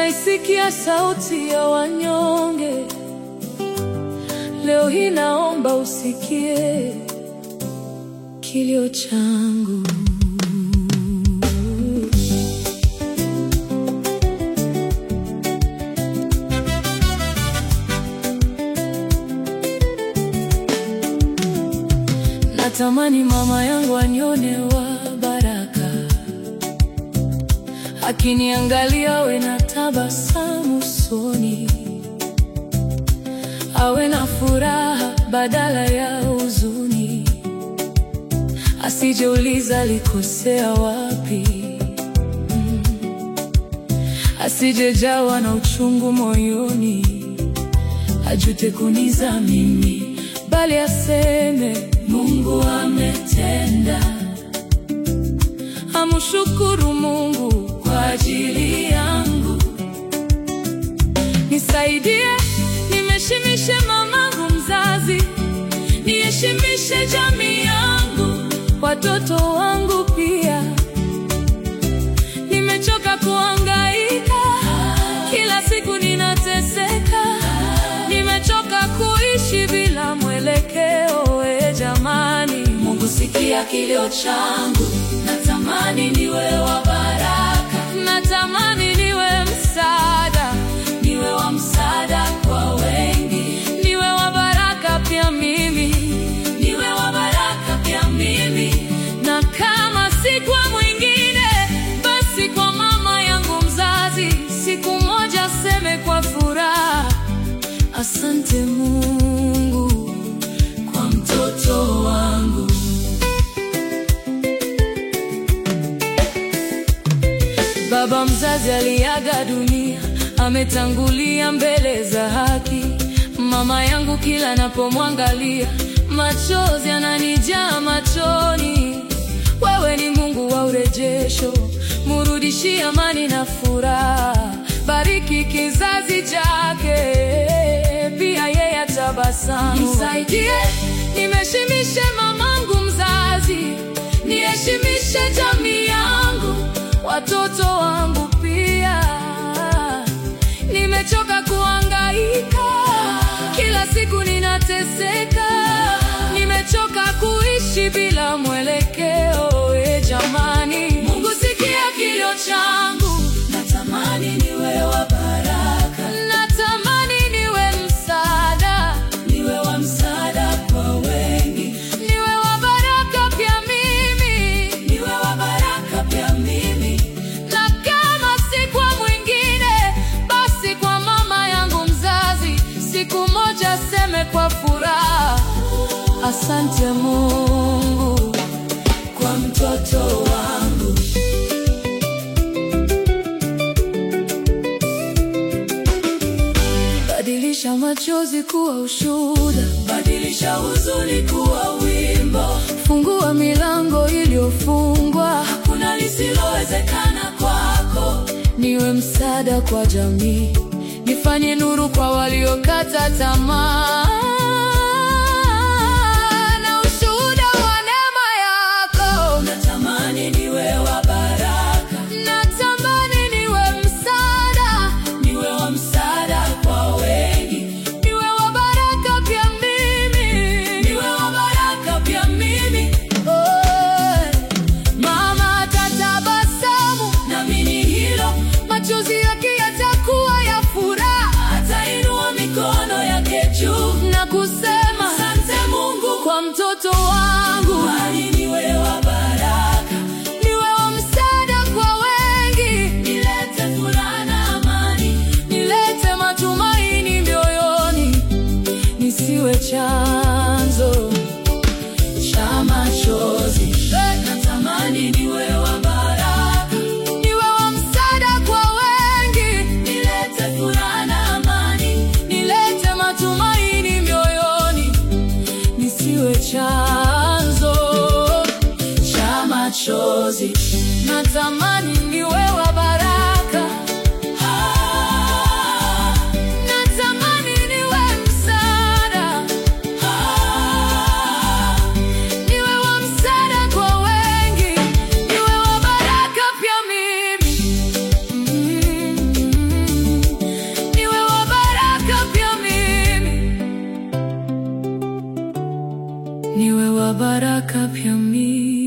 naisikia sauti ya wanyonge. Leo hii naomba usikie kilio changu. Natamani mama yangu anione wa baraka, akiniangalia awe na tabasamu usoni, awe na furaha badala ya huzuni, asijeuliza alikosea wapi, mm. asijejawa na uchungu moyoni, ajute kuniza mimi, bali aseme Mungu ametenda, amshukuru Mungu kwa ajili yangu. Nisaidie nimeshimishe mamangu mzazi, niheshimishe jamii yangu, watoto wangu pia. Nimechoka kuhangaika, kila siku ninateseka, nimechoka kuishi bila mwelekeo. E jamani, Mungu sikia kilio changu, natamani niwe wa baraka, natamani niwe msaada, niwe wa msaada kwa wengi, niwe wa baraka pia mimi, niwe wa baraka pia mimi, na kama si kwa mwingine, basi kwa mama yangu mzazi, siku moja seme kwa furaha, asante Mungu kwa mtoto wangu. Baba mzazi aliaga dunia, ametangulia mbele za haki. Mama yangu kila napomwangalia, machozi yananijaa machoni. Wewe ni Mungu wa urejesho, murudishie amani na furaha. Bariki kizazi chake, pia yeye atabasamu. Nisaidie nimeshimishe mamangu mzazi, niheshimishe jamii yangu, watoto wangu pia. Nimechoka kuhangaika, kila siku ninateseka, nimechoka kuishi bila mwelekeo. E jamani, Mungu sikia kilio changu, natamani niwe wa baraka, natamani niwe msaada, niwe wa msaada kwa wengi, niwe wa baraka pia mimi, niwe wa baraka pia mimi, na kama si kwa mwingine, basi kwa mama yangu mzazi, siku moja seme kwa furaha, asante Mungu kwa mtoto wangu. Badilisha machozi kuwa ushuhuda, badilisha huzuni kuwa wimbo. Fungua milango iliyofungwa, hakuna lisilowezekana kwako. Niwe msaada kwa jamii, nifanye nuru kwa waliokata tamaa, na ushuhuda wa neema yako. Natamani niwe wa baraka, natamani niwe msaada, niwe wa msaada kwa wengi, niwe wa baraka pia mimi, niwe wa baraka pia mimi. Oh, mama atatabasamu, naamini hilo, machozi yake yatakuwa ya furaha, atainua mikono yake juu na kusema asante Mungu kwa mtoto wangu, bali niwe wa baraka, niwe wa msaada kwa wengi, nilete furaha na amani, nilete matumaini mioyoni, nisiwe chanzo cha machozi. Natamani niwe wa baraka, niwe wa msaada kwa wengi, nilete furaha na amani, nilete matumaini mioyoni, nisiwe chanzo cha machozi. Natamani niwe wa baraka, Ah, natamani niwe msaada, Ah, niwe wa msaada kwa wengi, niwe wa baraka pia mimi. Mm. niwe wa baraka pia mimi.